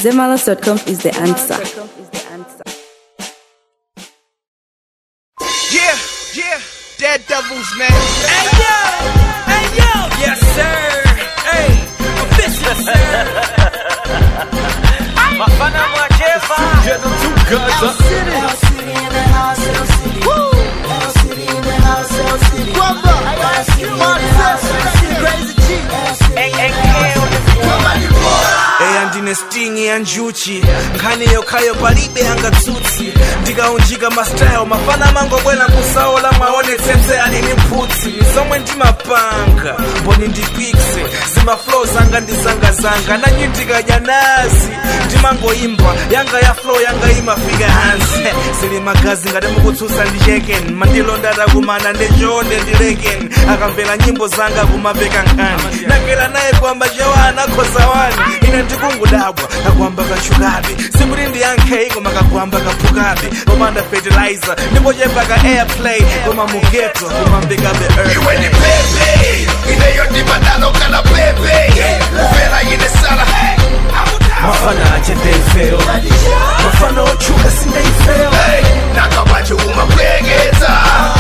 Zemalas.com is the answer. Yeah, yeah, dead devils, man. Hey yo, hey yo, yes sir. Hey, official sir. Mafana mwacheva. eya ndine sting ya njuchi nkhani yokhayo palibe angatsutsi ndikaunjika mastyle mafana mangobwera kusaola mwaonetsetse alini mphutsi zomwe ndimapanga mboni ndipikse zimaflow zanga ndizangazanga nanyi ndikadya nazi ndimangoimba yanga ya flow yanga imafika hansi zili magazi ngati mukutsutsa ndi cheken mandilonda atakumana ndechonde ndileken akamvera nyimbo zanga kumapeka nkhani nakera naye kwamba chewa anakhoza wani ine ndikungudabwa kakwamba kachukabe sikuti ndiyankhe koma kakwamba kaphukabe komanda fertilizer ndimbochepa ka airplay koma mugeto kumambikabe iwe ni pepe ineyodibadalo kana pepe uvera ine sala mafana achendeifeo mafana ochuka sindeifeo nakabacho umapwekeza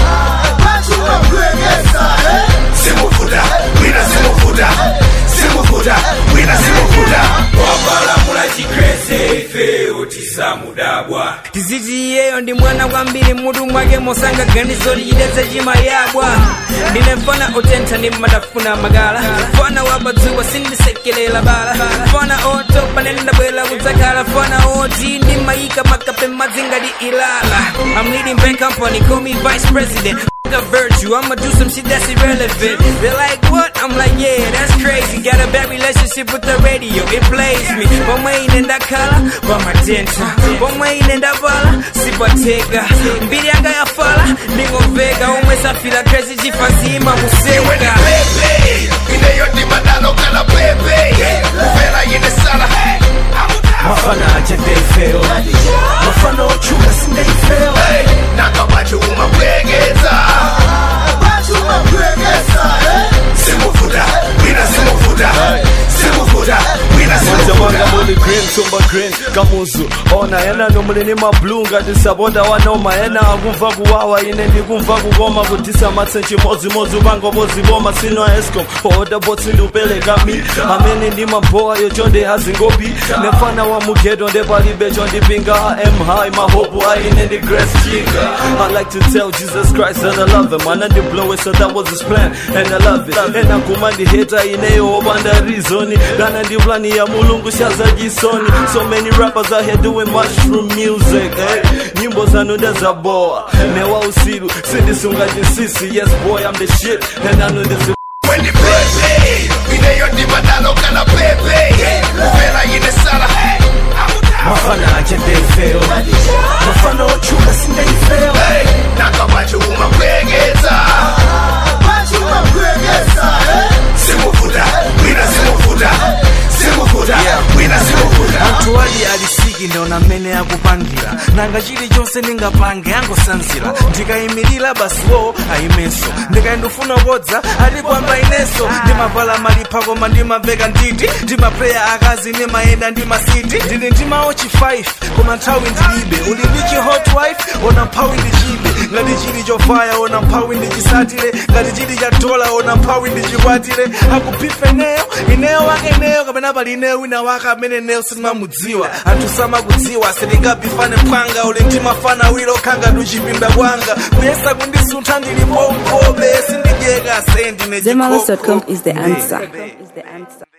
simufuta wina simufuta simufuta wina simufuta wabalamula chikrese ife utisamudabwa tiziti iyeyo ndi mwana kwambiri mutu mwake mosanga ganizo lichidetse chimayabwa ndine mfana otentha ndi madafuna magala mfana wabadzuwa sindisekelela bala mfana otopa nene ndabwera kudzakhala mfana oti ndimayika makape madzingati ilala I'm leading bank company call me vice president a virtue. I'ma do some shit that's irrelevant. They're like, what? I'm like, yeah, that's crazy. Got a bad relationship with the radio, it plays me. Pamwe inenda kala, pamatenta. Pamwe inenda bala, sipateka. Mbili yanga ya fala, ningovega. Umwe safira crazy, jifazima iwe ni museka. pepe ineyodibadalo kana pepe uvera ine sala mafana achendeifeo mafana ochuka sindeifeo nakabacho umapwekeza simufuta wina simufuta simufuta wina Jamanga simufuta muli green tumba green kamuzu ona yena nomulini mablu ngati sabonda wanoma yena akumva kuwawa ine ndikumva kukoma kudisa matsenchi modzimodzi ubangoboziboma sino escom oda botsi ndiupereka mi amene ndi mambowa yochonde azingopi nefana wa mugeto ndepalibe chondipinga am high mahopu aine ndi grace chinga i like to tell jesus christ that i love him ana ndiblowe so that was his plan and i love it ena kuma ndiheta ineyo opanda reason kana ndi plani ya mulungu shaza jisoni so many rappers out here doing mushroom music eh? nyimbo zanu ndazaboa newa usiru sindisunga jinsisi yes boy i'm the shit and i know this is When the pepe ineyodibadalo kana pepe uvera ine sala mafana achendeifeo mafana ochuka sindeifeo nakabacho umapwekeza simufuta wina simufuta simufuta wina simufuta anthu ali alisiki ndiona mmene akupangira nanga chilichonse ndingapange angosanzira ndikayimirira basiwo ayimenso ndikayindifuna kodza ati kwamba inenso ndimavala malipha koma ndimaveka nditi ndimapleya akazi ndimayenda ndi masiti ndili ndi maochi 5 koma nthawi ndilibe uli ndi chi hot wife ona mphawi ndichibe ngati chili chofaya ona mphawi ndichisatire ngati chili cha dola ona mphawi ndichikwatire akuphifa ineyo ineyo wake ineyo kapena pali ineyo wina wake amene ineyo sindimamudziwa anthu samakudziwa sindingabifane mpwanga uli ndimafana wilo khanga tuchipinda kwanga kuyesa kundisuntha ndili pompobe sindidyeka sendine Zemalas.com is the answer.